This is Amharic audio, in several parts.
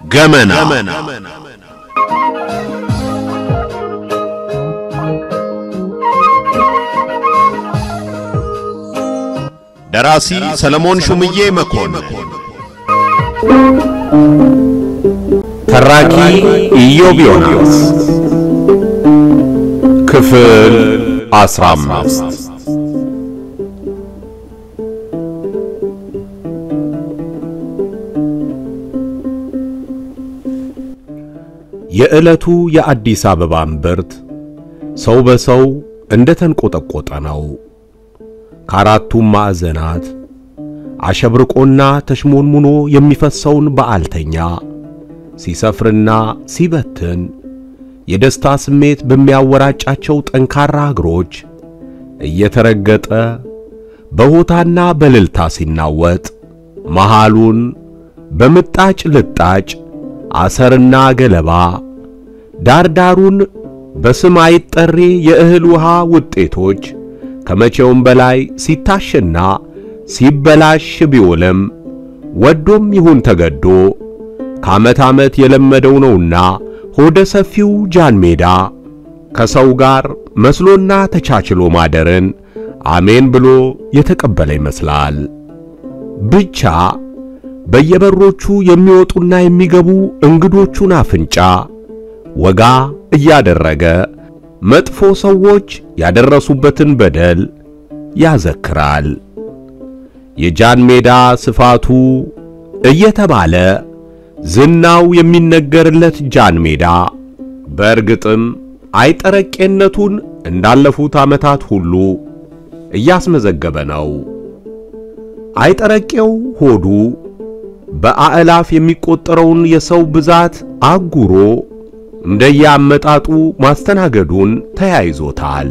ገመና ደራሲ ሰለሞን ሹምዬ መኮንን፣ ተራኪ ኢዮብ ዮናስ። ክፍል አስራ አምስት የዕለቱ የአዲስ አበባ እምብርት ሰው በሰው እንደ ተንቆጠቆጠ ነው። ከአራቱም ማዕዘናት አሸብርቆና ተሽሞንሙኖ የሚፈሰውን በዓልተኛ ሲሰፍርና ሲበትን የደስታ ስሜት በሚያወራጫቸው ጠንካራ እግሮች እየተረገጠ በሆታና በልልታ ሲናወጥ መሃሉን በምጣጭ ልጣጭ አሰርና ገለባ ዳርዳሩን በስም አይጠሬ የእህል ውሃ ውጤቶች ከመቼውም በላይ ሲታሽና ሲበላሽ ቢውልም ወዶም ይሁን ተገዶ ከዓመት ዓመት የለመደው ነውና ሆደ ሰፊው ጃን ሜዳ ከሰው ጋር መስሎና ተቻችሎ ማደርን አሜን ብሎ የተቀበለ ይመስላል። ብቻ በየበሮቹ የሚወጡና የሚገቡ እንግዶቹን አፍንጫ ወጋ እያደረገ መጥፎ ሰዎች ያደረሱበትን በደል ያዘክራል። የጃን ሜዳ ስፋቱ እየተባለ ዝናው የሚነገርለት ጃን ሜዳ በእርግጥም አይጠረቄነቱን እንዳለፉት ዓመታት ሁሉ እያስመዘገበ ነው። አይጠረቄው ሆዱ በአእላፍ የሚቆጠረውን የሰው ብዛት አጉሮ እንደየአመጣጡ ማስተናገዱን ተያይዞታል።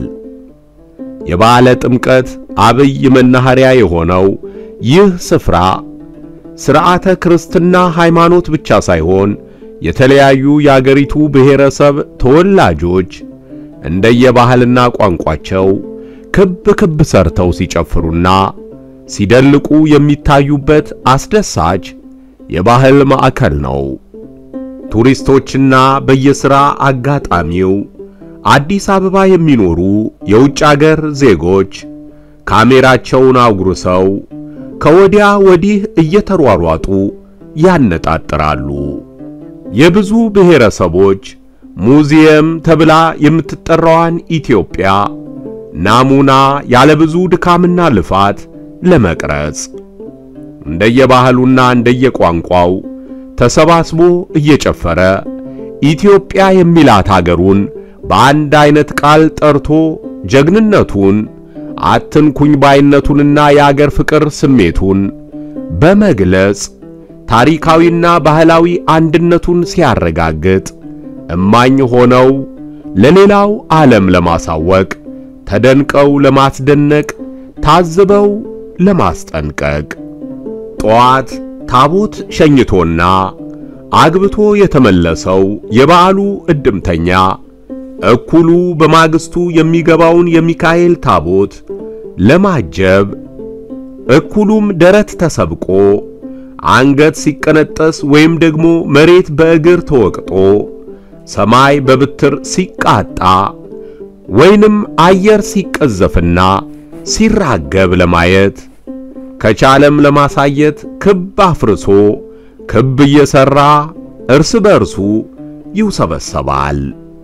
የበዓለ ጥምቀት አብይ መናኸሪያ የሆነው ይህ ስፍራ ሥርዓተ ክርስትና ሃይማኖት ብቻ ሳይሆን የተለያዩ የአገሪቱ ብሔረሰብ ተወላጆች እንደየባህልና ቋንቋቸው ክብ ክብ ሰርተው ሲጨፍሩና ሲደልቁ የሚታዩበት አስደሳች የባህል ማዕከል ነው። ቱሪስቶችና በየሥራ አጋጣሚው አዲስ አበባ የሚኖሩ የውጭ አገር ዜጎች ካሜራቸውን አጉርሰው ከወዲያ ወዲህ እየተሯሯጡ ያነጣጥራሉ። የብዙ ብሔረሰቦች ሙዚየም ተብላ የምትጠራዋን ኢትዮጵያ ናሙና ያለ ብዙ ድካምና ልፋት ለመቅረጽ እንደየባህሉና እንደየቋንቋው ተሰባስቦ እየጨፈረ ኢትዮጵያ የሚላት አገሩን በአንድ አይነት ቃል ጠርቶ ጀግንነቱን አትንኩኝ ባይነቱንና የአገር ፍቅር ስሜቱን በመግለጽ ታሪካዊና ባህላዊ አንድነቱን ሲያረጋግጥ እማኝ ሆነው ለሌላው ዓለም ለማሳወቅ ተደንቀው ለማስደነቅ ታዝበው ለማስጠንቀቅ ጠዋት ታቦት ሸኝቶና አግብቶ የተመለሰው የበዓሉ ዕድምተኛ እኩሉ በማግስቱ የሚገባውን የሚካኤል ታቦት ለማጀብ እኩሉም ደረት ተሰብቆ አንገት ሲቀነጠስ ወይም ደግሞ መሬት በእግር ተወቅጦ ሰማይ በብትር ሲቃጣ ወይንም አየር ሲቀዘፍና ሲራገብ ለማየት ከቻለም ለማሳየት ክብ አፍርሶ ክብ እየሰራ እርስ በርሱ ይውሰበሰባል፣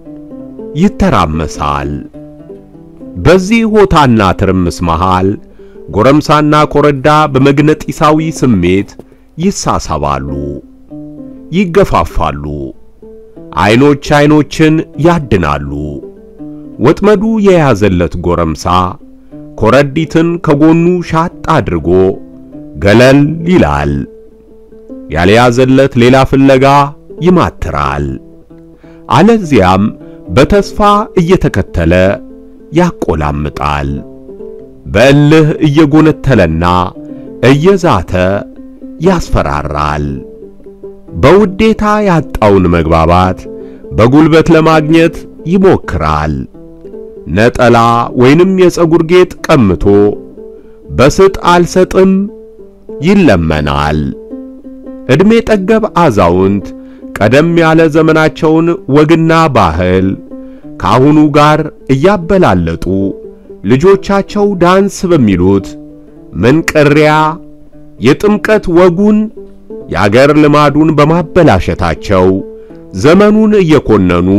ይተራመሳል። በዚህ ሆታና ትርምስ መሃል ጎረምሳና ኮረዳ በመግነጢሳዊ ስሜት ይሳሳባሉ፣ ይገፋፋሉ፣ አይኖች አይኖችን ያድናሉ። ወጥመዱ የያዘለት ጎረምሳ ኮረዲትን ከጎኑ ሻጥ አድርጎ ገለል ይላል። ያልያዘለት ሌላ ፍለጋ ይማትራል። አለዚያም በተስፋ እየተከተለ ያቆላምጣል። በእልህ እየጎነተለና እየዛተ ያስፈራራል። በውዴታ ያጣውን መግባባት በጉልበት ለማግኘት ይሞክራል። ነጠላ ወይንም የፀጉር ጌጥ ቀምቶ በስጥ አልሰጥም ይለመናል። ዕድሜ ጠገብ አዛውንት ቀደም ያለ ዘመናቸውን ወግና ባህል ከአሁኑ ጋር እያበላለጡ ልጆቻቸው ዳንስ በሚሉት መንቀሪያ የጥምቀት ወጉን የአገር ልማዱን በማበላሸታቸው ዘመኑን እየኮነኑ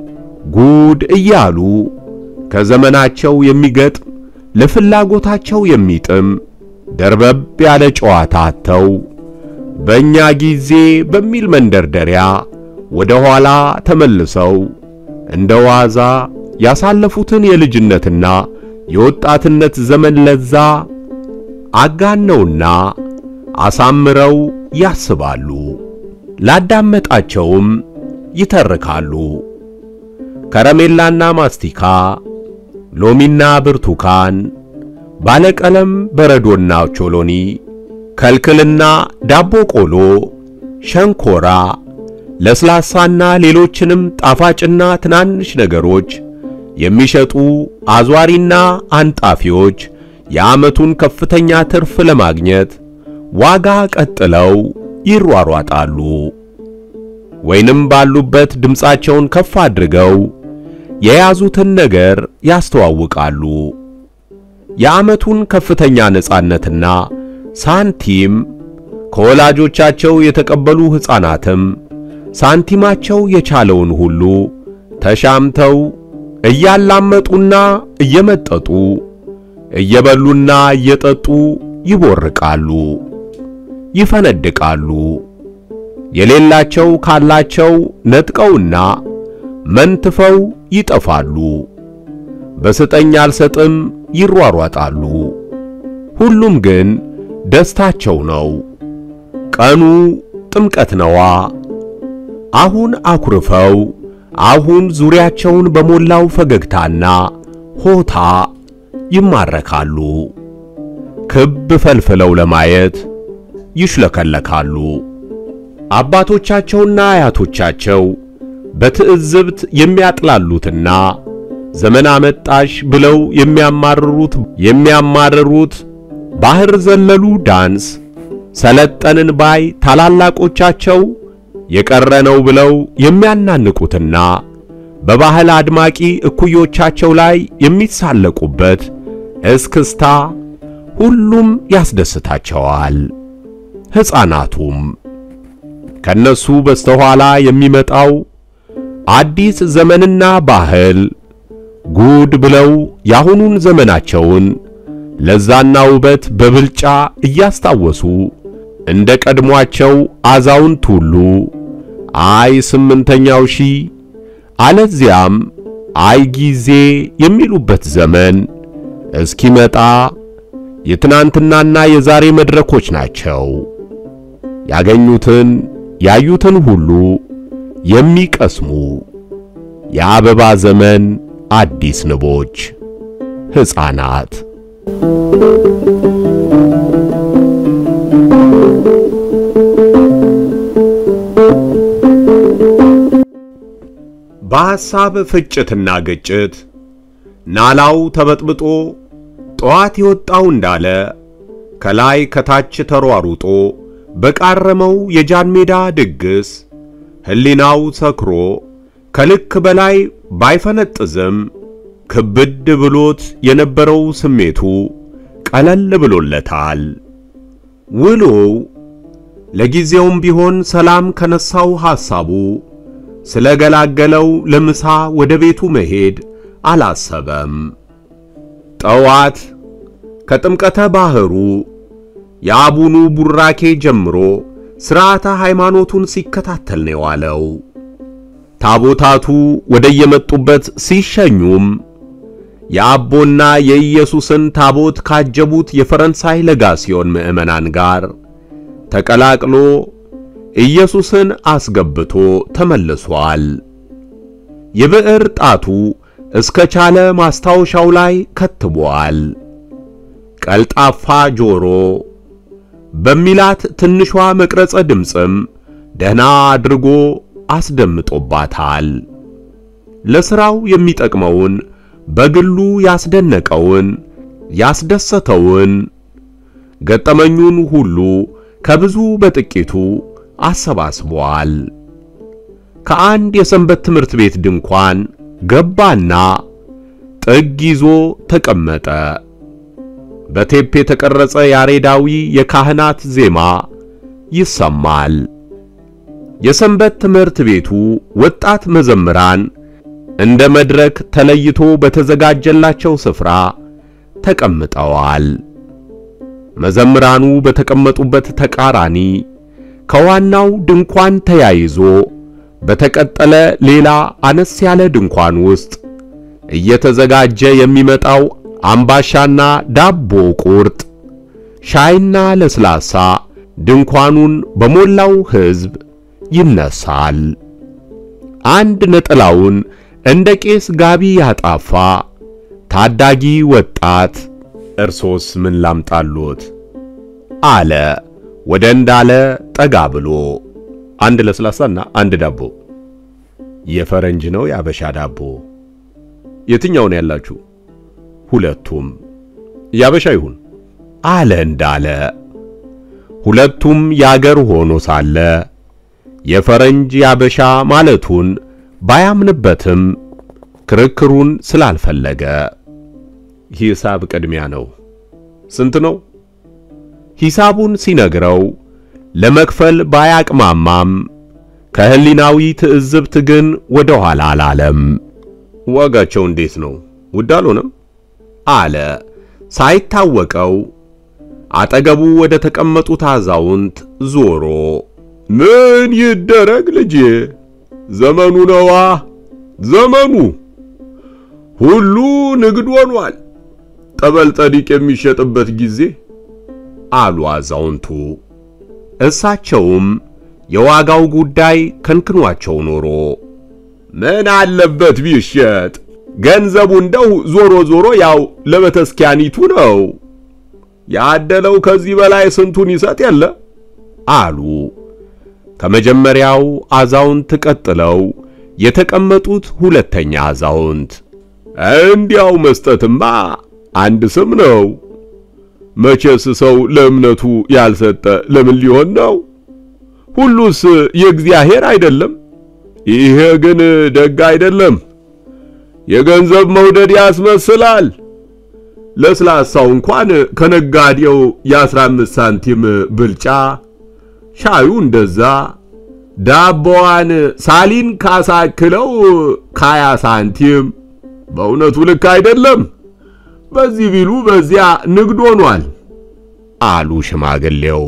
ጉድ እያሉ ከዘመናቸው የሚገጥም ለፍላጎታቸው የሚጥም ደርበብ ያለ ጨዋታ አጥተው በእኛ ጊዜ በሚል መንደርደሪያ ወደ ኋላ ተመልሰው እንደ ዋዛ ያሳለፉትን የልጅነትና የወጣትነት ዘመን ለዛ አጋነውና አሳምረው ያስባሉ። ላዳመጣቸውም ይተርካሉ። ከረሜላና ማስቲካ፣ ሎሚና ብርቱካን፣ ባለቀለም በረዶና ቾሎኒ፣ ከልክልና ዳቦ ቆሎ፣ ሸንኮራ፣ ለስላሳና ሌሎችንም ጣፋጭና ትናንሽ ነገሮች የሚሸጡ አዟሪና አንጣፊዎች የዓመቱን ከፍተኛ ትርፍ ለማግኘት ዋጋ ቀጥለው ይሯሯጣሉ። ወይንም ባሉበት ድምፃቸውን ከፍ አድርገው የያዙትን ነገር ያስተዋውቃሉ። የዓመቱን ከፍተኛ ነጻነትና ሳንቲም ከወላጆቻቸው የተቀበሉ ሕፃናትም ሳንቲማቸው የቻለውን ሁሉ ተሻምተው እያላመጡና እየመጠጡ እየበሉና እየጠጡ ይቦርቃሉ፣ ይፈነድቃሉ። የሌላቸው ካላቸው ነጥቀውና መንትፈው ይጠፋሉ። በስጠኝ አልሰጥም ይሯሯጣሉ። ሁሉም ግን ደስታቸው ነው። ቀኑ ጥምቀት ነዋ። አሁን አኩርፈው አሁን ዙሪያቸውን በሞላው ፈገግታና ሆታ ይማረካሉ። ክብ ፈልፍለው ለማየት ይሽለከለካሉ። አባቶቻቸውና አያቶቻቸው በትዕዝብት የሚያጥላሉትና ዘመን አመጣሽ ብለው የሚያማርሩት የሚያማርሩት ባህር ዘለሉ ዳንስ ሰለጠንን ባይ ታላላቆቻቸው የቀረ ነው ብለው የሚያናንቁትና በባህል አድማቂ እኩዮቻቸው ላይ የሚሳለቁበት እስክስታ ሁሉም ያስደስታቸዋል። ሕፃናቱም ከነሱ በስተኋላ የሚመጣው አዲስ ዘመንና ባህል ጉድ ብለው ያሁኑን ዘመናቸውን ለዛና ውበት በብልጫ እያስታወሱ እንደ ቀድሟቸው አዛውንት ሁሉ አይ ስምንተኛው ሺህ አለዚያም አይ ጊዜ የሚሉበት ዘመን እስኪመጣ የትናንትናና የዛሬ መድረኮች ናቸው። ያገኙትን ያዩትን ሁሉ የሚቀስሙ የአበባ ዘመን አዲስ ንቦች ሕፃናት በሐሳብ ፍጭትና ግጭት ናላው ተበጥብጦ ጠዋት የወጣው እንዳለ ከላይ ከታች ተሯሩጦ በቃረመው የጃን ሜዳ ድግስ ሕሊናው ሰክሮ ከልክ በላይ ባይፈነጥዝም ክብድ ብሎት የነበረው ስሜቱ ቀለል ብሎለታል። ውሎው ለጊዜውም ቢሆን ሰላም ከነሳው ሐሳቡ ስለገላገለው ለምሳ ወደ ቤቱ መሄድ አላሰበም። ጠዋት ከጥምቀተ ባህሩ የአቡኑ ቡራኬ ጀምሮ ሥርዓተ ሃይማኖቱን ሲከታተል ነው የዋለው። ታቦታቱ ወደየመጡበት ሲሸኙም የአቦና የኢየሱስን ታቦት ካጀቡት የፈረንሳይ ለጋሲዮን ምዕመናን ጋር ተቀላቅሎ ኢየሱስን አስገብቶ ተመልሷል። የብዕር ጣቱ እስከ ቻለ ማስታወሻው ላይ ከትቧል። ቀልጣፋ ጆሮ በሚላት ትንሿ መቅረጸ ድምፅም ደህና አድርጎ አስደምጦባታል። ለሥራው የሚጠቅመውን በግሉ ያስደነቀውን ያስደሰተውን ገጠመኙን ሁሉ ከብዙ በጥቂቱ አሰባስቧል። ከአንድ የሰንበት ትምህርት ቤት ድንኳን ገባና ጥግ ይዞ ተቀመጠ። በቴፕ የተቀረጸ ያሬዳዊ የካህናት ዜማ ይሰማል። የሰንበት ትምህርት ቤቱ ወጣት መዘምራን እንደ መድረክ ተለይቶ በተዘጋጀላቸው ስፍራ ተቀምጠዋል። መዘምራኑ በተቀመጡበት ተቃራኒ ከዋናው ድንኳን ተያይዞ በተቀጠለ ሌላ አነስ ያለ ድንኳን ውስጥ እየተዘጋጀ የሚመጣው አምባሻና ዳቦ ቁርጥ፣ ሻይና ለስላሳ ድንኳኑን በሞላው ሕዝብ ይነሳል። አንድ ነጠላውን እንደ ቄስ ጋቢ ያጣፋ ታዳጊ ወጣት እርሶስ ምን ላምጣሎት? አለ ወደ እንዳለ ጠጋ ብሎ። አንድ ለስላሳና አንድ ዳቦ። የፈረንጅ ነው የአበሻ ዳቦ? የትኛውን ያላችሁ? ሁለቱም። ያበሻ ይሁን አለ እንዳለ። ሁለቱም ያገር ሆኖ ሳለ የፈረንጅ ያበሻ ማለቱን ባያምንበትም ክርክሩን ስላልፈለገ ሂሳብ ቅድሚያ ነው። ስንት ነው? ሂሳቡን ሲነግረው ለመክፈል ባያቅማማም ከህሊናዊ ትዕዝብት ግን ወደ ኋላ አላለም። ዋጋቸው እንዴት ነው? ውድ አልሆነም? አለ ሳይታወቀው አጠገቡ ወደ ተቀመጡት አዛውንት ዞሮ ምን ይደረግ ልጄ፣ ዘመኑ ነዋ ዘመኑ ሁሉ ንግድ ሆኗል። ጠበል ጠዲቅ የሚሸጥበት ጊዜ አሉ አዛውንቱ። እሳቸውም የዋጋው ጉዳይ ከንክኗቸው ኖሮ ምን አለበት ቢሸጥ፣ ገንዘቡ እንደው ዞሮ ዞሮ ያው ለቤተክርስቲያኒቱ ነው። ያደለው ከዚህ በላይ ስንቱን ይሰጥ የለ አሉ። ከመጀመሪያው አዛውንት ቀጥለው የተቀመጡት ሁለተኛ አዛውንት እንዲያው መስጠትማ አንድ ስም ነው። መቼስ ሰው ለእምነቱ ያልሰጠ ለምን ሊሆን ነው? ሁሉስ የእግዚአብሔር አይደለም። ይሄ ግን ደግ አይደለም። የገንዘብ መውደድ ያስመስላል። ለስላሳው እንኳን ከነጋዴው የአስራ አምስት ሳንቲም ብልጫ፣ ሻዩ እንደዛ፣ ዳቦዋን ሳሊን ካሳክለው ከሀያ ሳንቲም በእውነቱ ልክ አይደለም። በዚህ ቢሉ በዚያ ንግድ ሆኗል አሉ ሽማግሌው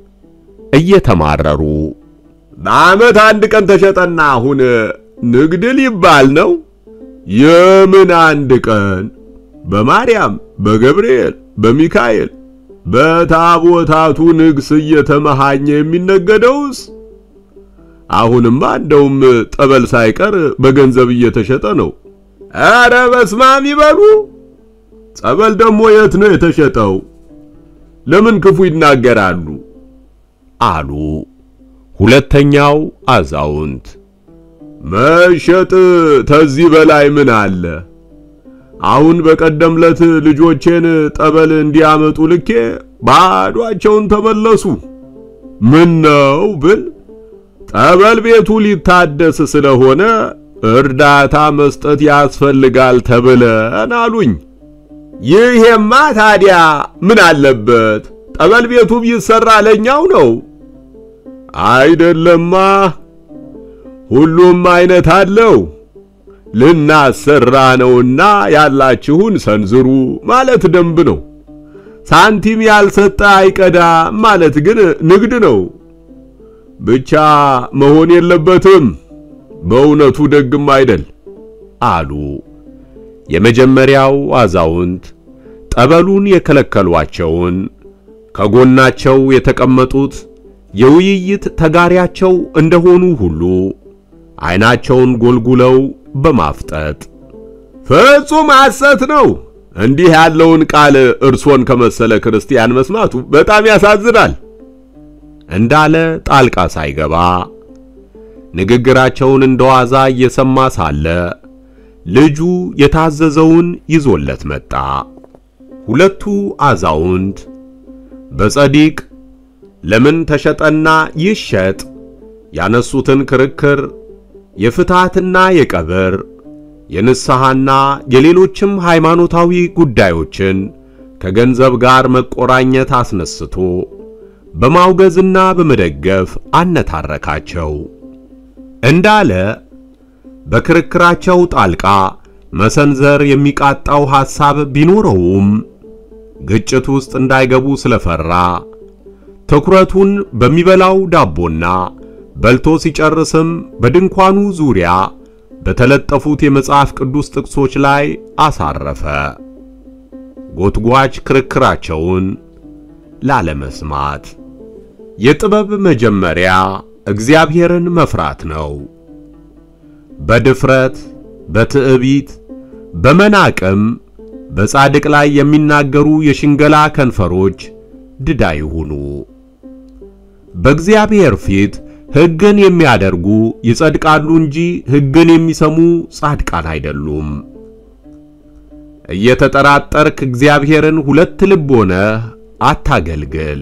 እየተማረሩ። በዓመት አንድ ቀን ተሸጠና አሁን ንግድ ሊባል ነው? የምን አንድ ቀን? በማርያም በገብርኤል በሚካኤል በታቦታቱ ንግስ እየተመሃኘ የሚነገደውስ? አሁንማ እንደውም ጠበል ሳይቀር በገንዘብ እየተሸጠ ነው። ኧረ በስማም ይበሉ። ጸበል ደግሞ የት ነው የተሸጠው? ለምን ክፉ ይናገራሉ? አሉ ሁለተኛው አዛውንት። መሸጥ ተዚህ በላይ ምን አለ? አሁን በቀደም ለት ልጆቼን ጠበል እንዲያመጡ ልኬ ባዷቸውን ተመለሱ። ምን ነው ብል ጠበል ቤቱ ሊታደስ ስለሆነ እርዳታ መስጠት ያስፈልጋል ተብለን አሉኝ። ይሄማ ታዲያ ምን አለበት? ጠበል ቤቱ ቢሰራ ለኛው ነው አይደለማ። ሁሉም አይነት አለው። ልናሰራ ነውና ያላችሁን ሰንዝሩ ማለት ደንብ ነው። ሳንቲም ያልሰጠ አይቀዳ ማለት ግን ንግድ ነው። ብቻ መሆን የለበትም። በእውነቱ ደግም አይደል አሉ የመጀመሪያው አዛውንት ጠበሉን የከለከሏቸውን ከጎናቸው የተቀመጡት የውይይት ተጋሪያቸው እንደሆኑ ሁሉ ዓይናቸውን ጎልጉለው በማፍጠጥ ፍጹም ሐሰት ነው። እንዲህ ያለውን ቃል እርሶን ከመሰለ ክርስቲያን መስማቱ በጣም ያሳዝናል እንዳለ ጣልቃ ሳይገባ ንግግራቸውን እንደዋዛ እየሰማ ሳለ ልጁ የታዘዘውን ይዞለት መጣ። ሁለቱ አዛውንት በጸዲቅ ለምን ተሸጠና ይሸጥ ያነሱትን ክርክር የፍትሐትና የቀብር የንስሐና የሌሎችም ሃይማኖታዊ ጉዳዮችን ከገንዘብ ጋር መቆራኘት አስነስቶ በማውገዝና በመደገፍ አነታረካቸው። እንዳለ በክርክራቸው ጣልቃ መሰንዘር የሚቃጣው ሐሳብ ቢኖረውም ግጭት ውስጥ እንዳይገቡ ስለፈራ ትኩረቱን በሚበላው ዳቦና በልቶ ሲጨርስም በድንኳኑ ዙሪያ በተለጠፉት የመጽሐፍ ቅዱስ ጥቅሶች ላይ አሳረፈ። ጎትጓች ክርክራቸውን ላለመስማት። የጥበብ መጀመሪያ እግዚአብሔርን መፍራት ነው። በድፍረት በትዕቢት በመናቅም በጻድቅ ላይ የሚናገሩ የሽንገላ ከንፈሮች ድዳ ይሁኑ። በእግዚአብሔር ፊት ሕግን የሚያደርጉ ይጸድቃሉ እንጂ ሕግን የሚሰሙ ጻድቃን አይደሉም። እየተጠራጠርክ እግዚአብሔርን ሁለት ልብ ሆነህ አታገልግል።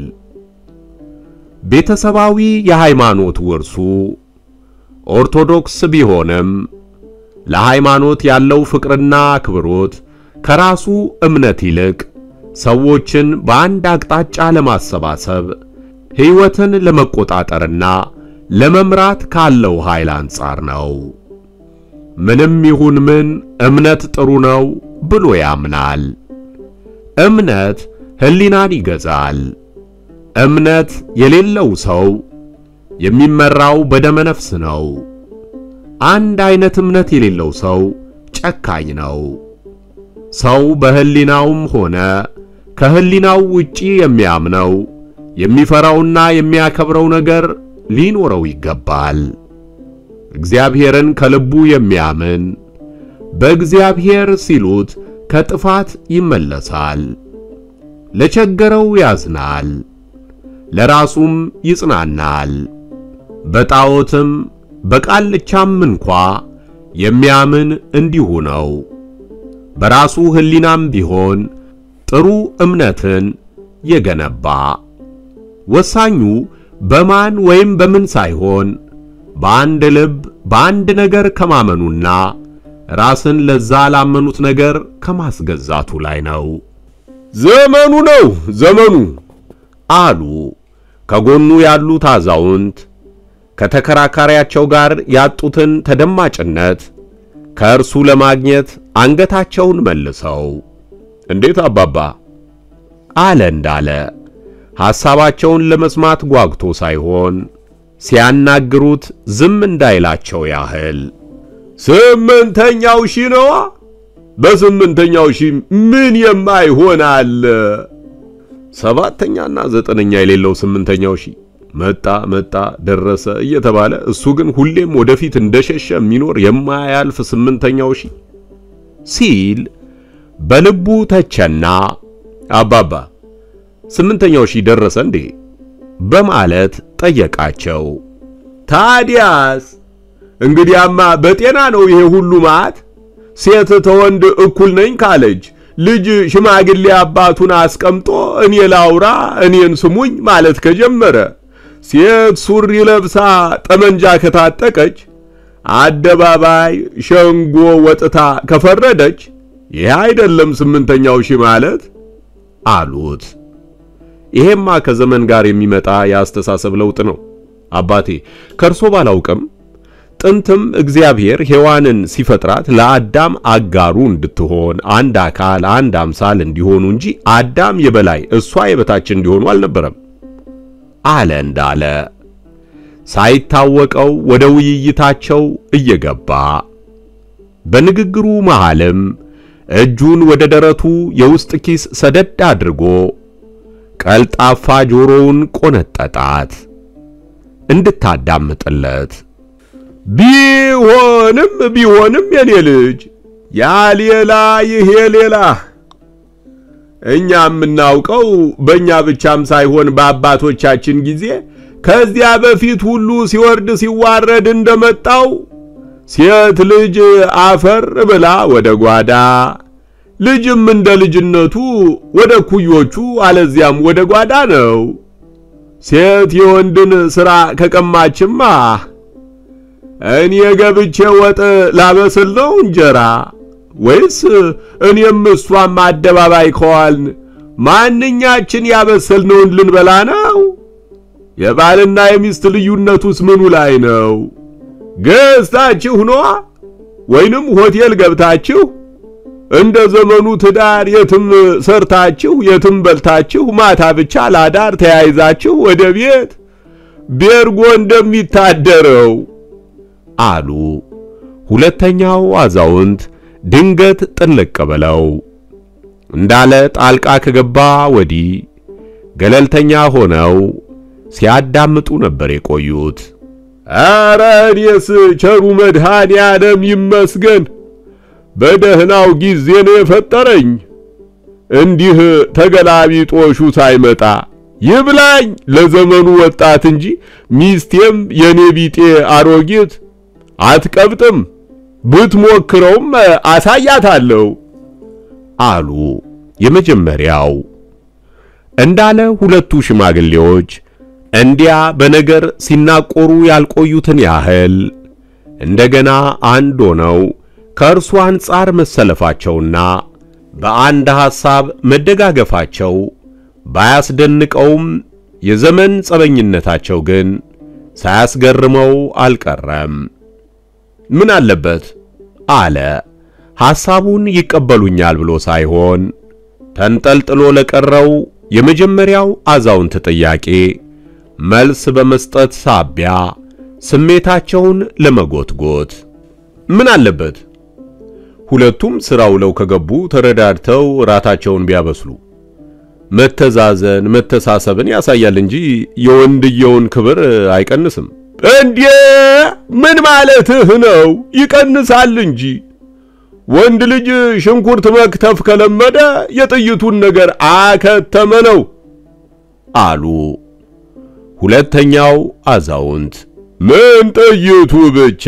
ቤተሰባዊ የሃይማኖት ውርሱ ኦርቶዶክስ ቢሆንም ለሃይማኖት ያለው ፍቅርና አክብሮት ከራሱ እምነት ይልቅ ሰዎችን በአንድ አቅጣጫ ለማሰባሰብ ሕይወትን ለመቆጣጠርና ለመምራት ካለው ኃይል አንጻር ነው። ምንም ይሁን ምን እምነት ጥሩ ነው ብሎ ያምናል። እምነት ሕሊናን ይገዛል። እምነት የሌለው ሰው የሚመራው በደመ ነፍስ ነው። አንድ አይነት እምነት የሌለው ሰው ጨካኝ ነው። ሰው በሕሊናውም ሆነ ከሕሊናው ውጪ የሚያምነው የሚፈራውና የሚያከብረው ነገር ሊኖረው ይገባል። እግዚአብሔርን ከልቡ የሚያምን በእግዚአብሔር ሲሉት ከጥፋት ይመለሳል። ለቸገረው ያዝናል፣ ለራሱም ይጽናናል። በጣዖትም በቃልቻም እንኳ የሚያምን እንዲሁ ነው። በራሱ ሕሊናም ቢሆን ጥሩ እምነትን የገነባ ወሳኙ በማን ወይም በምን ሳይሆን በአንድ ልብ በአንድ ነገር ከማመኑና ራስን ለዛ ላመኑት ነገር ከማስገዛቱ ላይ ነው። ዘመኑ ነው ዘመኑ አሉ ከጎኑ ያሉት አዛውንት ከተከራካሪያቸው ጋር ያጡትን ተደማጭነት ከእርሱ ለማግኘት አንገታቸውን መልሰው እንዴት አባባ አለ እንዳለ ሐሳባቸውን ለመስማት ጓጉቶ ሳይሆን ሲያናግሩት ዝም እንዳይላቸው ያህል ስምንተኛው ሺ ነዋ። በስምንተኛው ሺ ምን የማይሆን አለ? ሰባተኛና ዘጠነኛ የሌለው ስምንተኛው ሺ መጣ መጣ ደረሰ እየተባለ እሱ ግን ሁሌም ወደፊት እንደሸሸ የሚኖር የማያልፍ ስምንተኛው ሺ ሲል በልቡ ተቸና አባባ ስምንተኛው ሺህ ደረሰ እንዴ በማለት ጠየቃቸው። ታዲያስ እንግዲያማ በጤና ነው ይሄ ሁሉ ማት። ሴት ተወንድ እኩል ነኝ ካለች ልጅ ሽማግሌ አባቱን አስቀምጦ እኔ ላውራ እኔን ስሙኝ ማለት ከጀመረ ሴት ሱሪ ለብሳ ጠመንጃ ከታጠቀች አደባባይ ሸንጎ ወጥታ ከፈረደች ይህ አይደለም ስምንተኛው ሺህ ማለት አሉት። ይሄማ ከዘመን ጋር የሚመጣ የአስተሳሰብ ለውጥ ነው አባቴ። ከእርሶ ባላውቅም ጥንትም እግዚአብሔር ሔዋንን ሲፈጥራት ለአዳም አጋሩ እንድትሆን አንድ አካል አንድ አምሳል እንዲሆኑ እንጂ አዳም የበላይ እሷ የበታች እንዲሆኑ አልነበረም አለ እንዳለ ሳይታወቀው ወደ ውይይታቸው እየገባ በንግግሩ መሃልም እጁን ወደ ደረቱ የውስጥ ኪስ ሰደድ አድርጎ ቀልጣፋ ጆሮውን ቆነጠጣት እንድታዳምጥለት። ቢሆንም ቢሆንም የኔ ልጅ ያ ሌላ ይሄ ሌላ እኛ የምናውቀው በእኛ ብቻም ሳይሆን በአባቶቻችን ጊዜ ከዚያ በፊት ሁሉ ሲወርድ ሲዋረድ እንደመጣው ሴት ልጅ አፈር ብላ ወደ ጓዳ ልጅም እንደ ልጅነቱ ወደ ኩዮቹ አለዚያም ወደ ጓዳ ነው። ሴት የወንድን ሥራ ከቀማችማ እኔ ገብቼ ወጥ ላበስል ነው እንጀራ ወይስ እኔም እሷም አደባባይ ከዋልን ማንኛችን ያበሰልነውን ልንበላ ነው? የባልና የሚስት ልዩነቱስ ምኑ ላይ ነው? ገዝታችሁ ነዋ ወይንም ሆቴል ገብታችሁ እንደ ዘመኑ ትዳር የትም ሰርታችሁ የትም በልታችሁ ማታ ብቻ ላዳር ተያይዛችሁ ወደ ቤት ቤርጎ እንደሚታደረው አሉ ሁለተኛው አዛውንት ድንገት ጥልቅ ብለው። እንዳለ ጣልቃ ከገባ ወዲህ ገለልተኛ ሆነው ሲያዳምጡ ነበር የቆዩት። ኧረ እኔስ ቸሩ መድኃኔ ዓለም ይመስገን በደህናው ጊዜ ነው የፈጠረኝ። እንዲህ ተገላቢጦሹ ሳይመጣ ይብላኝ ለዘመኑ ወጣት እንጂ ሚስቴም የኔ ቢጤ አሮጊት አትቀብጥም፣ ብትሞክረውም አሳያታለሁ አሉ የመጀመሪያው። እንዳለ ሁለቱ ሽማግሌዎች እንዲያ በነገር ሲናቆሩ ያልቆዩትን ያህል እንደገና አንድ ሆነው ከእርሱ አንጻር መሰለፋቸውና በአንድ ሐሳብ መደጋገፋቸው ባያስደንቀውም የዘመን ጸበኝነታቸው ግን ሳያስገርመው አልቀረም። ምን አለበት አለ ሐሳቡን ይቀበሉኛል ብሎ ሳይሆን ተንጠልጥሎ ለቀረው የመጀመሪያው አዛውንት ጥያቄ መልስ በመስጠት ሳቢያ ስሜታቸውን ለመጎትጎት ምን አለበት ሁለቱም ሥራ ውለው ከገቡ ተረዳድተው ራታቸውን ቢያበስሉ መተዛዘን መተሳሰብን ያሳያል እንጂ የወንድየውን ክብር አይቀንስም። እንዴ ምን ማለትህ ነው? ይቀንሳል እንጂ ወንድ ልጅ ሽንኩርት መክተፍ ከለመደ የጥይቱን ነገር አከተመ ነው አሉ ሁለተኛው አዛውንት። ምን ጥይቱ ብቻ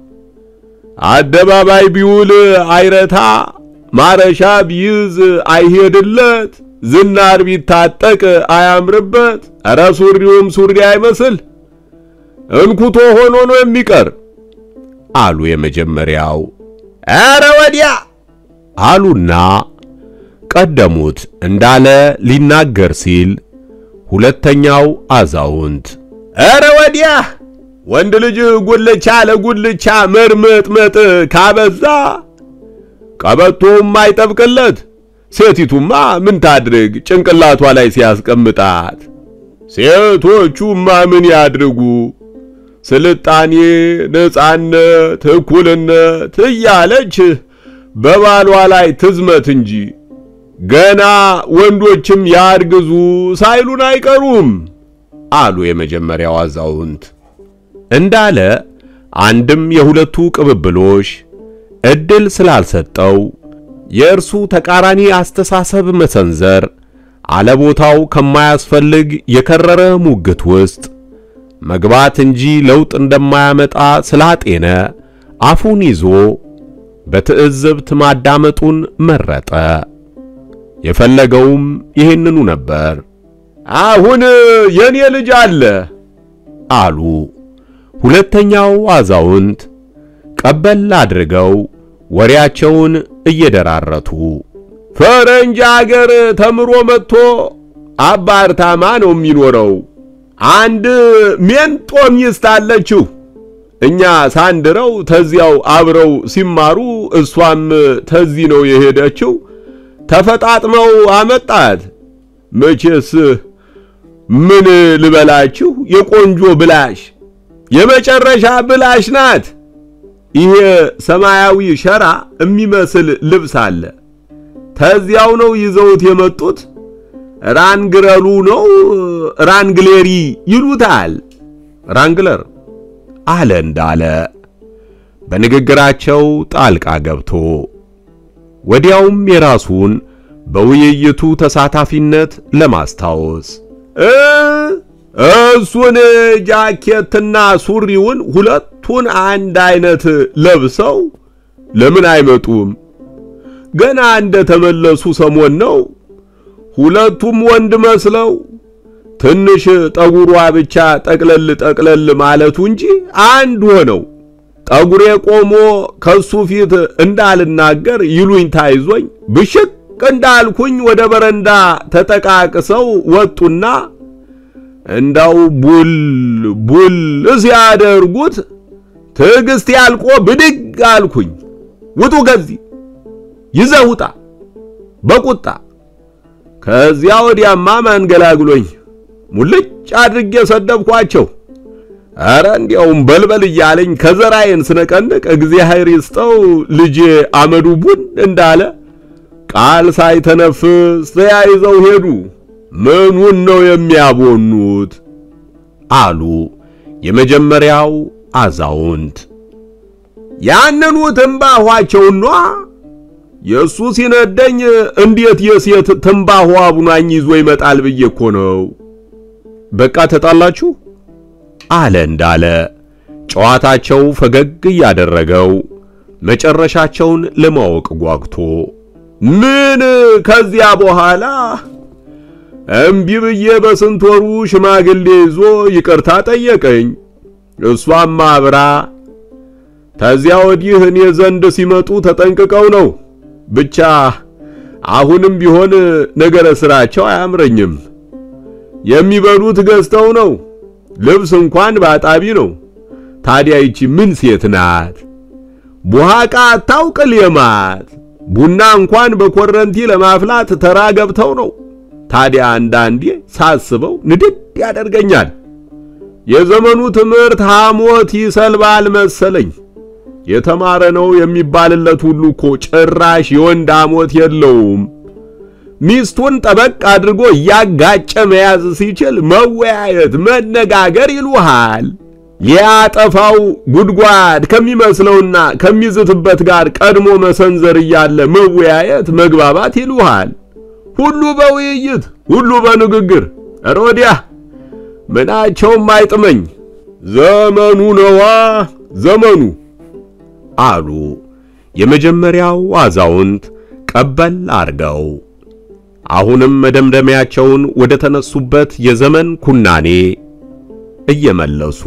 አደባባይ ቢውል አይረታ፣ ማረሻ ቢይዝ አይሄድለት፣ ዝናር ቢታጠቅ አያምርበት፣ ኧረ ሱሪውም ሱሪ አይመስል እንኩቶ ሆኖ ነው የሚቀር አሉ የመጀመሪያው። ኧረ ወዲያ አሉና ቀደሙት እንዳለ ሊናገር ሲል ሁለተኛው አዛውንት ኧረ ወዲያ ወንድ ልጅ ጉልቻ ለጉልቻ መርመጥመጥ ካበዛ ቀበቶም አይጠብቅለት። ሴቲቱማ ምን ታድርግ ጭንቅላቷ ላይ ሲያስቀምጣት። ሴቶቹማ ምን ያድርጉ ስልጣኔ፣ ነጻነት፣ እኩልነት እያለች በባሏ ላይ ትዝመት እንጂ ገና ወንዶችም ያርግዙ ሳይሉን አይቀሩም አሉ የመጀመሪያው አዛውንት። እንዳለ አንድም የሁለቱ ቅብብሎሽ እድል ስላልሰጠው የእርሱ ተቃራኒ አስተሳሰብ መሰንዘር አለቦታው ከማያስፈልግ የከረረ ሙግት ውስጥ መግባት እንጂ ለውጥ እንደማያመጣ ስላጤነ አፉን ይዞ በትዕዝብት ማዳመጡን መረጠ። የፈለገውም ይህንኑ ነበር። አሁን የኔ ልጅ አለ አሉ ሁለተኛው አዛውንት ቀበል አድርገው ወሬያቸውን እየደራረቱ። ፈረንጅ አገር ተምሮ መጥቶ አባርታማ ነው የሚኖረው። አንድ ሜንጦ ሚስት አለችው። እኛ ሳንድረው ተዚያው አብረው ሲማሩ እሷም ተዚህ ነው የሄደችው። ተፈጣጥመው አመጣት። መቼስ ምን ልበላችሁ የቆንጆ ብላሽ የመጨረሻ ብላሽ ናት። ይሄ ሰማያዊ ሸራ የሚመስል ልብስ አለ። ተዚያው ነው ይዘውት የመጡት። ራንግረሉ ነው ራንግሌሪ ይሉታል። ራንግለር አለ እንዳለ በንግግራቸው ጣልቃ ገብቶ ወዲያውም የራሱን በውይይቱ ተሳታፊነት ለማስታወስ እ እሱን ጃኬትና ሱሪውን ሁለቱን አንድ አይነት ለብሰው ለምን አይመጡም? ገና እንደ ተመለሱ ሰሞን ነው። ሁለቱም ወንድ መስለው ትንሽ ጠጉሯ ብቻ ጠቅለል ጠቅለል ማለቱ እንጂ አንድ ሆነው ጠጉሬ ቆሞ ከሱ ፊት እንዳልናገር ይሉኝታ ይዞኝ ብሽቅ እንዳልኩኝ ወደ በረንዳ ተጠቃቅሰው ወጡና እንዳው ቡል ቡል ሲያደርጉት ትዕግስት ያልቆ ብድግ አልኩኝ። ውጡ ከዚህ ይዘህ ውጣ በቁጣ ከዚያ ወዲያማ ማንገላግሎኝ ሙልጭ አድርጌ ሰደብኳቸው። ኧረ እንዲያውም በልበል እያለኝ ከዘራዬን ስነቀንቅ እግዚአብሔር ይስጠው ልጄ አመዱ ቡን እንዳለ ቃል ሳይተነፍስ ተያይዘው ሄዱ። ምኑን ነው የሚያቦኑት? አሉ የመጀመሪያው አዛውንት። ያንኑ ትንባኋቸውን ኗ የእሱ ሲነደኝ እንዴት የሴት ትንባሆ አቡናኝ ይዞ ይመጣል ብዬ እኮ ነው። በቃ ተጣላችሁ አለ እንዳለ ጨዋታቸው ፈገግ እያደረገው መጨረሻቸውን ለማወቅ ጓግቶ ምን ከዚያ በኋላ እምቢ ብዬ በስንት ወሩ ሽማግሌ ይዞ ይቅርታ ጠየቀኝ። እሷም አብራ ከዚያ ወዲህ እኔ ዘንድ ሲመጡ ተጠንቅቀው ነው። ብቻ አሁንም ቢሆን ነገረ ስራቸው አያምረኝም። የሚበሉት ገዝተው ነው። ልብስ እንኳን ባጣቢ ነው። ታዲያ ይቺ ምን ሴት ናት? ቡሃቃ አታውቅ ሌማት። ቡና እንኳን በኮረንቲ ለማፍላት ተራ ገብተው ነው። ታዲያ አንዳንዴ ሳስበው ንድድ ያደርገኛል። የዘመኑ ትምህርት ሐሞት ይሰልባል መሰለኝ። የተማረ ነው የሚባልለት ሁሉ እኮ ጭራሽ የወንድ ሐሞት የለውም። ሚስቱን ጠበቅ አድርጎ እያጋጨ መያዝ ሲችል መወያየት፣ መነጋገር ይሉሃል። ሊያጠፋው ጉድጓድ ከሚመስለውና ከሚዝትበት ጋር ቀድሞ መሰንዘር እያለ መወያየት፣ መግባባት ይሉሃል። ሁሉ በውይይት ሁሉ በንግግር ሮዲያ ምናቸውም አይጥመኝ። ዘመኑ ነዋ ዘመኑ አሉ የመጀመሪያው አዛውንት ቀበል አርገው። አሁንም መደምደሚያቸውን ወደ ተነሱበት የዘመን ኩናኔ እየመለሱ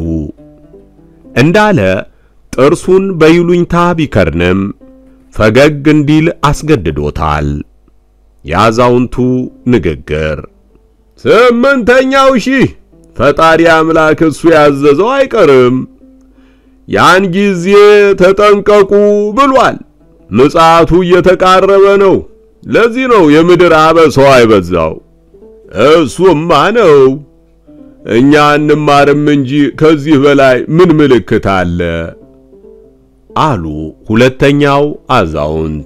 እንዳለ ጥርሱን በይሉኝታ ቢከርንም ፈገግ እንዲል አስገድዶታል። የአዛውንቱ ንግግር ስምንተኛው ሺህ ፈጣሪ አምላክ እሱ ያዘዘው አይቀርም። ያን ጊዜ ተጠንቀቁ ብሏል። ምጽአቱ እየተቃረበ ነው። ለዚህ ነው የምድር አበሳው አይበዛው። እሱማ ነው። እኛ እንማርም እንጂ ከዚህ በላይ ምን ምልክት አለ? አሉ ሁለተኛው አዛውንት።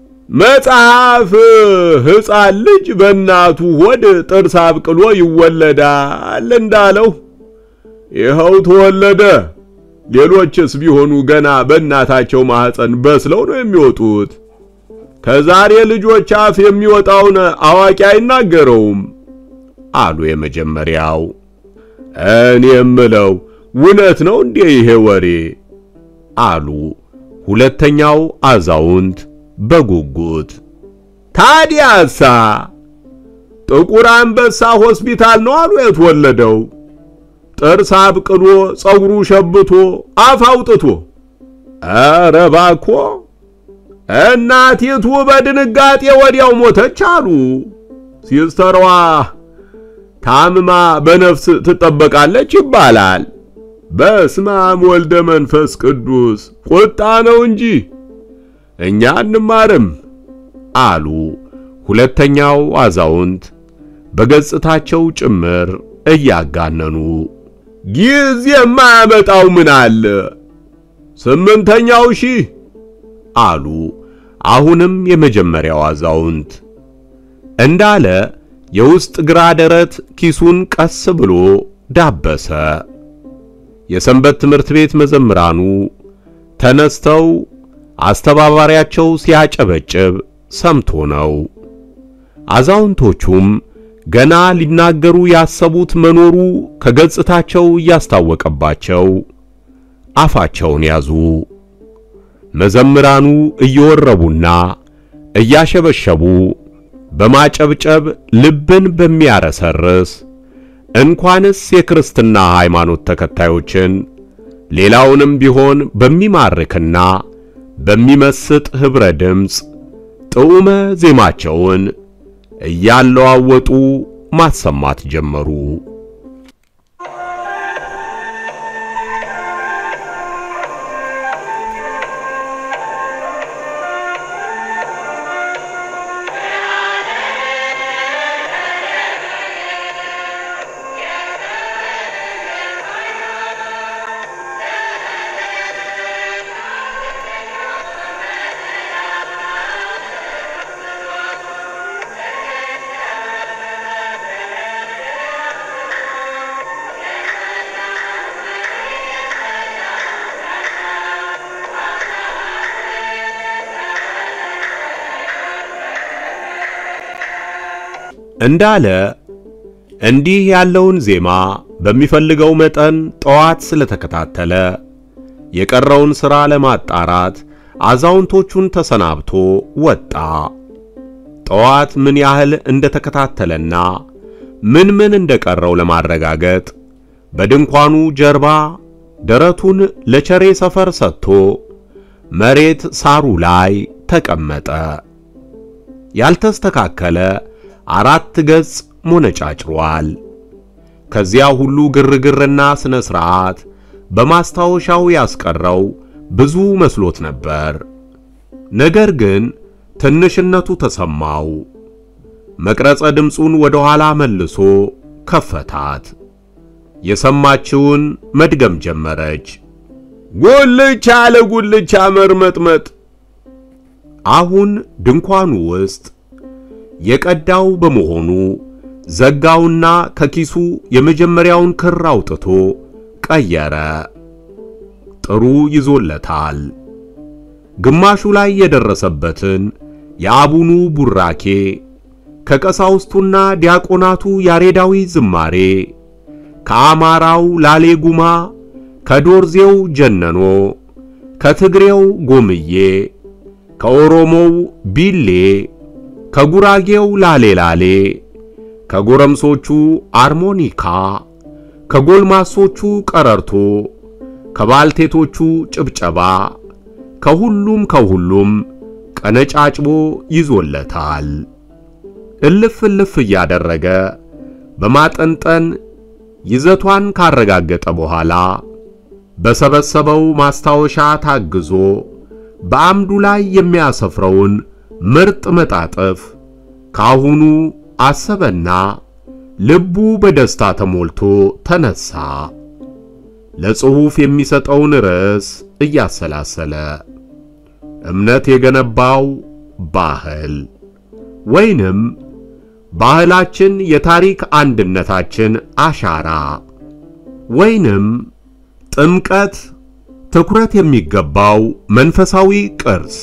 መጽሐፍ ሕፃን ልጅ በእናቱ ሆድ ጥርስ አብቅሎ ይወለዳል እንዳለው ይኸው ተወለደ። ሌሎችስ ቢሆኑ ገና በእናታቸው ማህፀን በስለው ነው የሚወጡት። ከዛሬ ልጆች አፍ የሚወጣውን አዋቂ አይናገረውም አሉ የመጀመሪያው። እኔ የምለው እውነት ነው እንዴ ይሄ ወሬ? አሉ ሁለተኛው አዛውንት በጉጉት። ታዲያሳ ጥቁር አንበሳ ሆስፒታል ነው አሉ የተወለደው። ጥርስ አብቅሎ ጸጉሩ ሸብቶ አፍ አውጥቶ። ኧረ እባክዎ እናቲቱ በድንጋጤ ወዲያው ሞተች አሉ። ሲስተሯ ታምማ በነፍስ ትጠበቃለች ይባላል። በስመ አብ ወልደ መንፈስ ቅዱስ ቁጣ ነው እንጂ እኛ እንማርም አሉ ሁለተኛው አዛውንት በገጽታቸው ጭምር እያጋነኑ። ጊዜ የማያመጣው ምን አለ? ስምንተኛው ሺህ አሉ አሁንም የመጀመሪያው አዛውንት እንዳለ የውስጥ ግራ ደረት ኪሱን ቀስ ብሎ ዳበሰ። የሰንበት ትምህርት ቤት መዘምራኑ ተነስተው አስተባባሪያቸው ሲያጨበጭብ ሰምቶ ነው። አዛውንቶቹም ገና ሊናገሩ ያሰቡት መኖሩ ከገጽታቸው እያስታወቀባቸው አፋቸውን ያዙ። መዘምራኑ እየወረቡና እያሸበሸቡ በማጨብጨብ ልብን በሚያረሰርስ እንኳንስ የክርስትና ሃይማኖት ተከታዮችን ሌላውንም ቢሆን በሚማርክና በሚመስጥ ኅብረ ድምፅ ጥዑመ ዜማቸውን እያለዋወጡ ማሰማት ጀመሩ። እንዳለ እንዲህ ያለውን ዜማ በሚፈልገው መጠን ጠዋት ስለተከታተለ የቀረውን ሥራ ለማጣራት አዛውንቶቹን ተሰናብቶ ወጣ። ጠዋት ምን ያህል እንደተከታተለና ምን ምን እንደቀረው ለማረጋገጥ በድንኳኑ ጀርባ ደረቱን ለቸሬ ሰፈር ሰጥቶ መሬት ሳሩ ላይ ተቀመጠ። ያልተስተካከለ አራት ገጽ ሞነጫጭሯል። ከዚያ ሁሉ ግርግርና ስነ ሥርዓት በማስታወሻው ያስቀረው ብዙ መስሎት ነበር። ነገር ግን ትንሽነቱ ተሰማው። መቅረጸ ድምፁን ወደ ኋላ መልሶ ከፈታት። የሰማችውን መድገም ጀመረች። ጉልቻ ለጉልቻ መርመጥመጥ። አሁን ድንኳኑ ውስጥ የቀዳው በመሆኑ ዘጋውና ከኪሱ የመጀመሪያውን ክር አውጥቶ ቀየረ። ጥሩ ይዞለታል። ግማሹ ላይ የደረሰበትን የአቡኑ ቡራኬ ከቀሳውስቱና ዲያቆናቱ ያሬዳዊ ዝማሬ ከአማራው ላሌጉማ ከዶርዜው ጀነኖ ከትግሬው ጎምዬ ከኦሮሞው ቢሌ ከጉራጌው ላሌ ላሌ ከጎረምሶቹ አርሞኒካ ከጎልማሶቹ ቀረርቶ ከባልቴቶቹ ጭብጨባ ከሁሉም ከሁሉም ቀነጫጭቦ ይዞለታል። እልፍ እልፍ እያደረገ በማጠንጠን ይዘቷን ካረጋገጠ በኋላ በሰበሰበው ማስታወሻ ታግዞ በአምዱ ላይ የሚያሰፍረውን ምርጥ መጣጥፍ ካሁኑ አሰበና ልቡ በደስታ ተሞልቶ ተነሳ። ለጽሑፍ የሚሰጠውን ርዕስ እያሰላሰለ እምነት የገነባው ባህል ወይንም ባህላችን የታሪክ አንድነታችን አሻራ ወይንም ጥምቀት ትኩረት የሚገባው መንፈሳዊ ቅርስ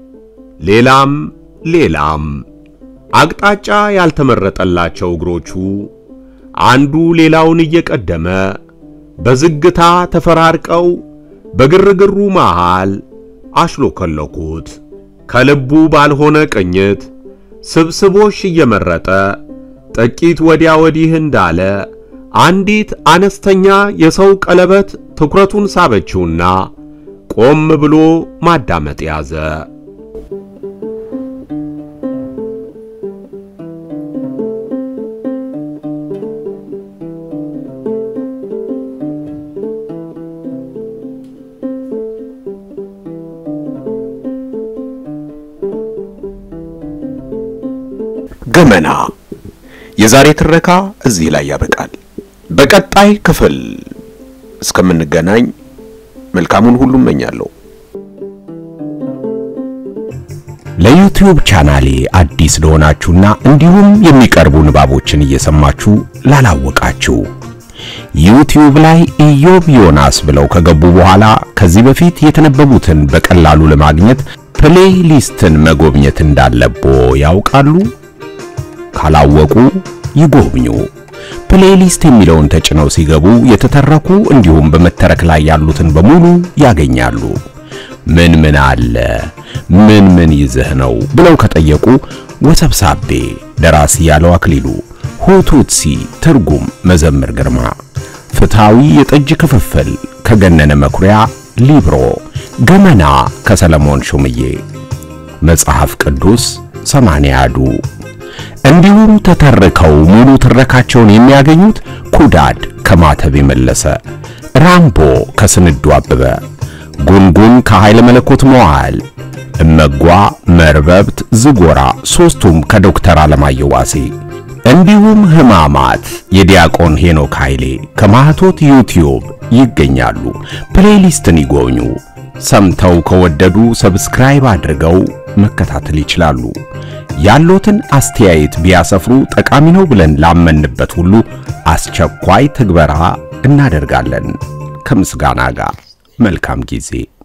ሌላም ሌላም አቅጣጫ ያልተመረጠላቸው እግሮቹ አንዱ ሌላውን እየቀደመ በዝግታ ተፈራርቀው በግርግሩ መሃል አሽሎከለኩት። ከልቡ ባልሆነ ቅኝት ስብስቦሽ እየመረጠ ጥቂት ወዲያ ወዲህ እንዳለ አንዲት አነስተኛ የሰው ቀለበት ትኩረቱን ሳበችውና ቆም ብሎ ማዳመጥ ያዘ። ገመና የዛሬ ትረካ እዚህ ላይ ያበቃል። በቀጣይ ክፍል እስከምንገናኝ መልካሙን ሁሉ እመኛለሁ። ለዩቲዩብ ቻናሌ አዲስ ለሆናችሁና እንዲሁም የሚቀርቡ ንባቦችን እየሰማችሁ ላላወቃችሁ ዩቲዩብ ላይ ኢዮብ ዮናስ ብለው ከገቡ በኋላ ከዚህ በፊት የተነበቡትን በቀላሉ ለማግኘት ፕሌይሊስትን መጎብኘት እንዳለቦ ያውቃሉ? ካላወቁ ይጎብኙ። ፕሌይሊስት የሚለውን ተጭነው ሲገቡ የተተረኩ እንዲሁም በመተረክ ላይ ያሉትን በሙሉ ያገኛሉ። ምን ምን አለ፣ ምን ምን ይዘህ ነው ብለው ከጠየቁ ወሰብሳቤ ደራሲ ያለው አክሊሉ፣ ሁቱትሲ ትርጉም መዘምር ግርማ፣ ፍትሃዊ የጠጅ ክፍፍል ከገነነ መኩሪያ፣ ሊብሮ ገመና ከሰለሞን ሹምዬ፣ መጽሐፍ ቅዱስ ሰማንያዱ እንዲሁም ተተርከው ሙሉ ትረካቸውን የሚያገኙት ኩዳድ ከማተብ የመለሰ፣ ራምቦ ከስንዱ አበበ፣ ጉንጉን ከኃይለ መለኮት መዋል፣ እመጓ መርበብት ዝጎራ ሦስቱም ከዶክተር አለማየሁ ዋሴ እንዲሁም ሕማማት የዲያቆን ሄኖክ ኃይሌ ከማህቶት ዩቲዩብ ይገኛሉ። ፕሌሊስትን ይጎብኙ። ሰምተው ከወደዱ ሰብስክራይብ አድርገው መከታተል ይችላሉ። ያሎትን አስተያየት ቢያሰፍሩ ጠቃሚ ነው ብለን ላመንበት ሁሉ አስቸኳይ ትግበራ እናደርጋለን። ከምስጋና ጋር መልካም ጊዜ